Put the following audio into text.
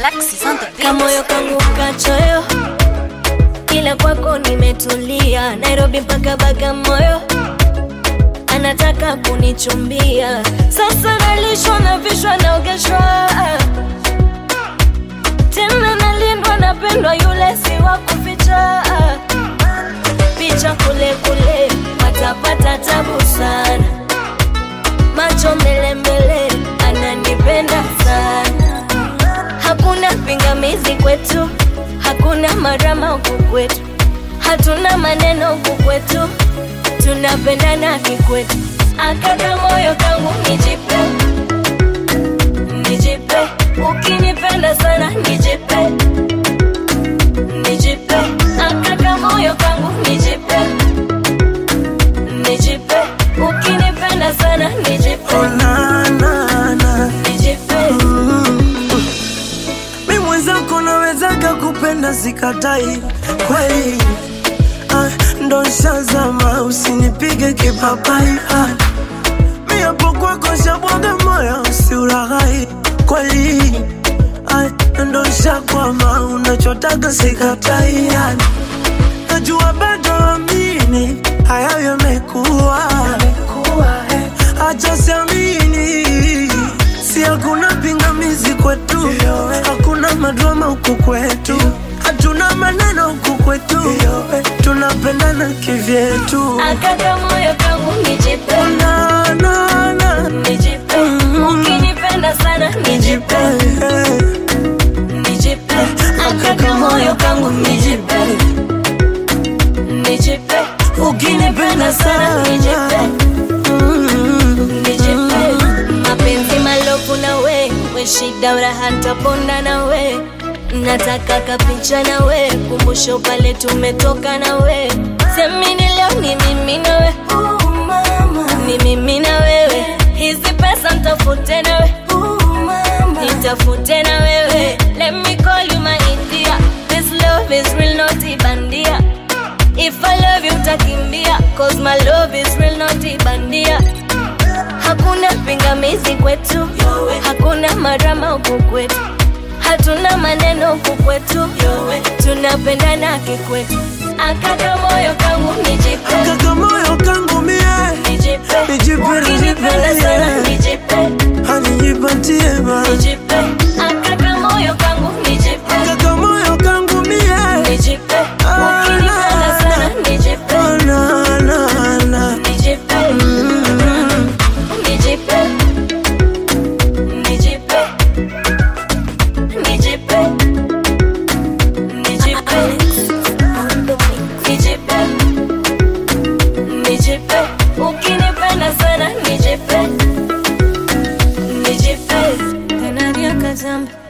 Alexis on the beat. kamoyo kangu kachoyo, ila kwako nimetulia. Nairobi mpaka Bagamoyo, anataka kunichumbia. Sasa nalishwa na vishwa naogeshwa, tena nalindwa, napendwa, yule si wa kuficha. Picha kule kule, watapata tabu sana. Macho mbele mbele, ananipenda sana hakuna pingamizi kwetu, hakuna marama huku kwetu, hatuna maneno huku kwetu, tunapendana kikwetu. Akaka moyo kangu nijipe, nijipe, ukinipenda sana nijipe, nijipe, akaka moyo kangu nijipe, nijipe, ukinipenda sana nijipe, Oh, na, na, na. nijipe. Mi mwenzako nawezaga kupenda sikatai kweli ah, ndo nshazama usinipige kipapai ah, mi hapo kwako shabwaga moyo usiuraghai kweli ah, ndo nshakwama unachotaga sikatai ah, najua bado amini hayo yamekuwa acha siamini si hakuna pingamizi kwetu hakuna madrama huku kwetu hatuna maneno huku kwetu tunapendana kivyetu Akaka moyo kangu nijipe, na, na, na. nijipe, ukinipenda sana nijipe, nijipe, akaka moyo kangu nijipe, nijipe, ukinipenda sana nijipe, nijipe, mapenzi malofu na we, we shida uraha ntaponda na we, nataka kapicha na we, kumbusho pale tumetoka na we, semini leo ni mimi na we, ni mimi na wewe, hizi pesa ntafute na we, nitafute na wewe, let me call you my India, this love is real not ibandia, if I love you utakimbia, cause my love is real not ibandia hakuna pingamizi kwetu, hakuna marama huku kwetu, hatuna maneno huku kwetu, tunapendana kikwetu. Akaka moyo kangu nijipe, kaka moyo kangu mie nijipe, Nijipe, ukinipenda nijipe, sana yeah. nijipe, hanijipatie ma nijipe, akaka moyo kangu nijipe, kaka moyo kangu mie nijipe, ukinipenda sana nijipe, Oh, na, na, na. nijipe, nijipe, nijipe, nijipe, nijipe, nijipe, nijipe, ukinipenda sana nijipe, nijipe, tena niakazamba